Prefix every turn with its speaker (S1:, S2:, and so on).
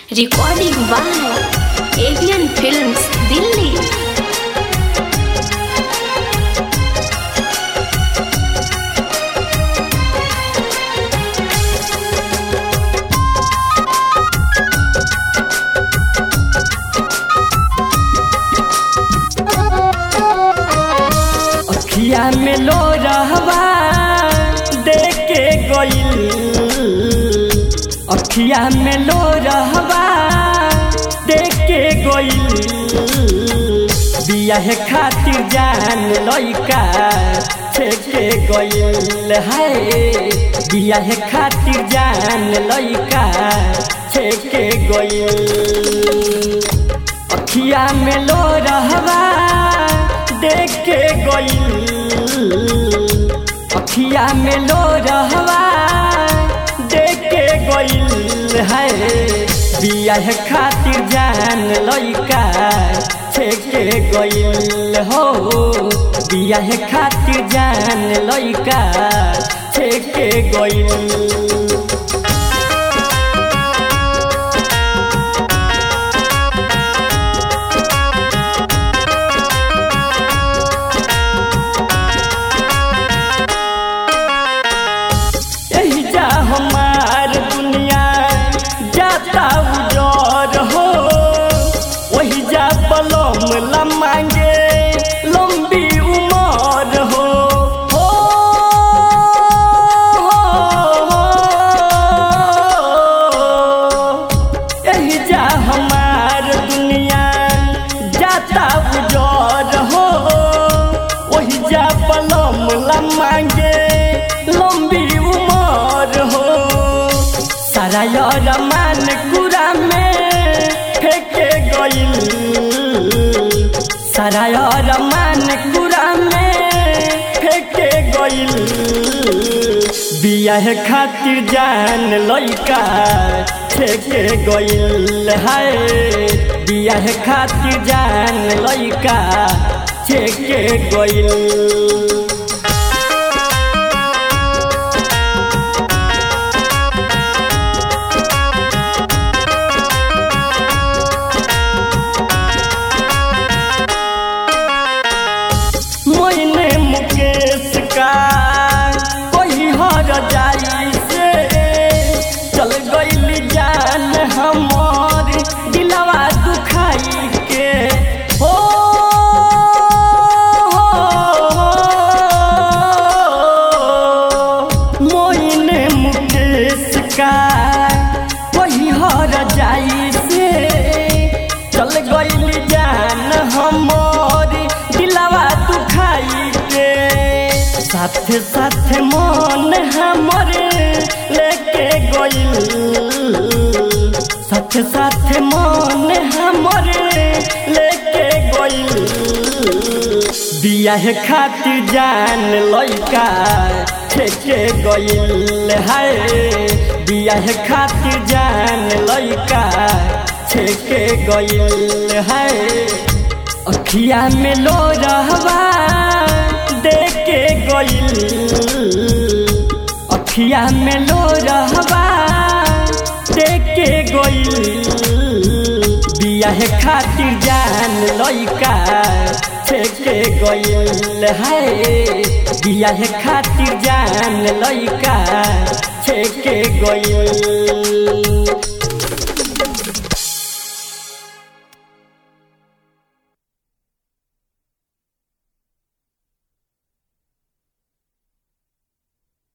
S1: Recording by Avian Films, Delhi.
S2: अखिया में लो रहवा देख के गइल अखिया में लो रहवा देख के गइल बियाह खातिर जान लइका छेके गइल है बियाह खातिर जान लइका छेके गइल अखिया में लो रहवा देख के गइल अखिया में लो रहवा देख के गइल है बियाह खातिर जान लइका छेके गइल हो बियाह खातिर जान लइका छेके गइल यही जा हमार दुनिया जाता उजर हो वही जा पलम ला मांगे लंबी उमर हो हो, यही जा हमार दुनिया जाता उजर हो वही जा पलम ला मांगे लंबी उमर हो सारा यार मान कुरा में फेंके गइल सारा यार मान कुरा में फेंके गइल बियाह खातिर जान लइका फेंके गइल है बियाह खातिर जान लइका फेंके गइल मोइने मुकेश का कोई हर जाई से चल गइल जान हमर दिलवा दुखाई के हो मोइने मुकेश का कोई हर जाई से चल गइल जान हमर दिलवा दुखाई के साथे साथे मन हमर लेके गइल साथे साथे मन हमर लेके गइल बियाह खातिर जान लइका फेंके गइल है बियाह खातिर जान लइका फेंके गइल है अखिया में लो रहवा देख के गइल अखिया में लो रहवा देख के गइल बियाह खातिर जान लइका फेंके गइल है बियाह खातिर जान लइका फेंके गइल